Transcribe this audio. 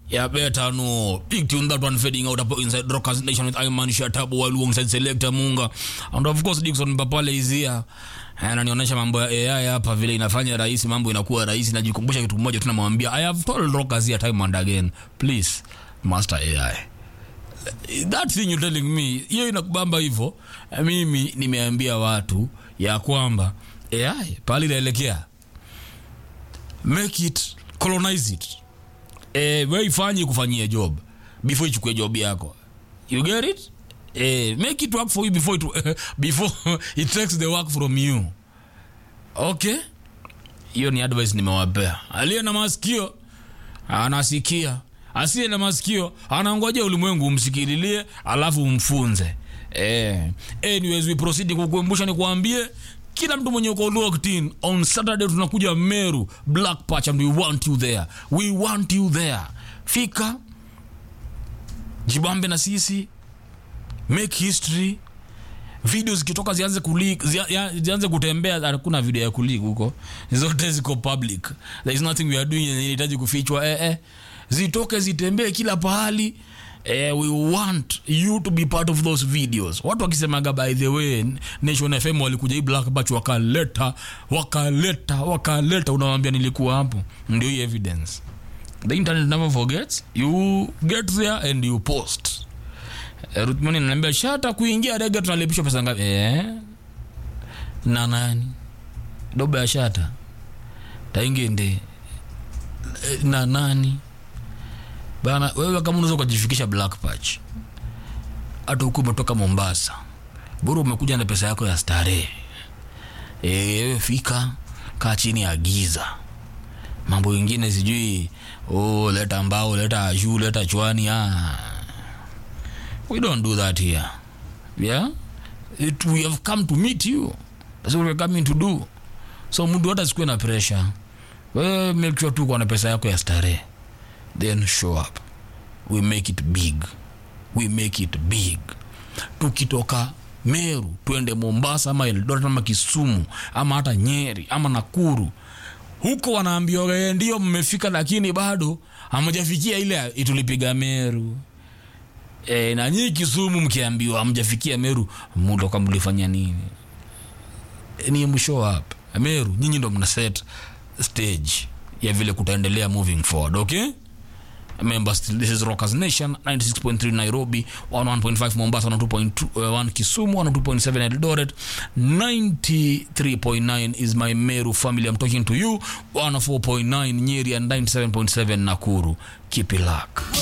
Yeah, better no. Big tune that one fading out up inside Rockers Nation with Iman Shatabu while alongside Selector Munga. And of course Dickson Papale is here. Ananionyesha mambo ya AI hapa vile inafanya rahisi, mambo inakuwa rahisi. Najikumbusha kitu kimoja tunamwambia, I have told Rockers here time and again, please master AI. That thing you telling me, hiyo inakubamba hivyo. Mimi nimeambia watu ya kwamba AI pale inaelekea, make it colonize it eh, we ifanye kufanyia job before ichukue job yako you get it eh, make it work for you before it, before it takes the work from you okay hiyo ni advice nimewapea aliye na masikio anasikia asiye na masikio anangoja ulimwengu umsikililie alafu umfunze eh. anyways we proceed kukumbusha nikuambie kila mtu mwenye uko locked in on saturday tunakuja meru black patch and we want you there we want you there fika jibambe na sisi make history video zikitoka zianze kulik zia- zianze kutembea hakuna video ya kulik huko zote ziko public there is nothing we are doing yenye inahitaji kufichwa eh, eh. zitoke zitembee kila pahali eh, we want you to be part of those videos watu wakisemaga by the way nation fm walikuja hii black batch wakaleta wakaleta wakaleta unawambia nilikuwa hapo ndio hii evidence the internet never forgets you get there and you post Eh, Ruthmani ananiambia shata kuingia rege tunalipishwa pesa ngapi? Eh. Na nani? Doba ya shata. Taingende. Eh, Na nani? Bana wewe kama unaweza kujifikisha Black Patch. Hata huko umetoka Mombasa. Bora umekuja na pesa yako ya starehe. Eh, wewe fika kaa chini ya giza. Mambo mengine sijui oh, leta mbao, leta juu, leta chwani ah we don't do that here yeah it, we have come to meet you that's what we're coming to do so mtu hata sikuwe na pressure wewe make sure tu uko na pesa yako ya starehe then show up we make it big we make it big tukitoka meru twende mombasa ama eldoret ama kisumu ama hata nyeri ama nakuru huko wanaambiwa "Eh, ndio mmefika lakini bado hamjafikia ile itulipiga meru e, na nyii kisumu mkiambiwa hamjafikia meru mutoka mlifanya nini e, ni mshow up meru nyinyi ndo mna set stage ya vile kutaendelea moving forward okay members this is rockers nation 96.3 nairobi 11.5 mombasa 102.1 kisumu 102.7 eldoret 93.9 is my meru family i'm talking to you 104.9 nyeri and 97.7 nakuru keep it luck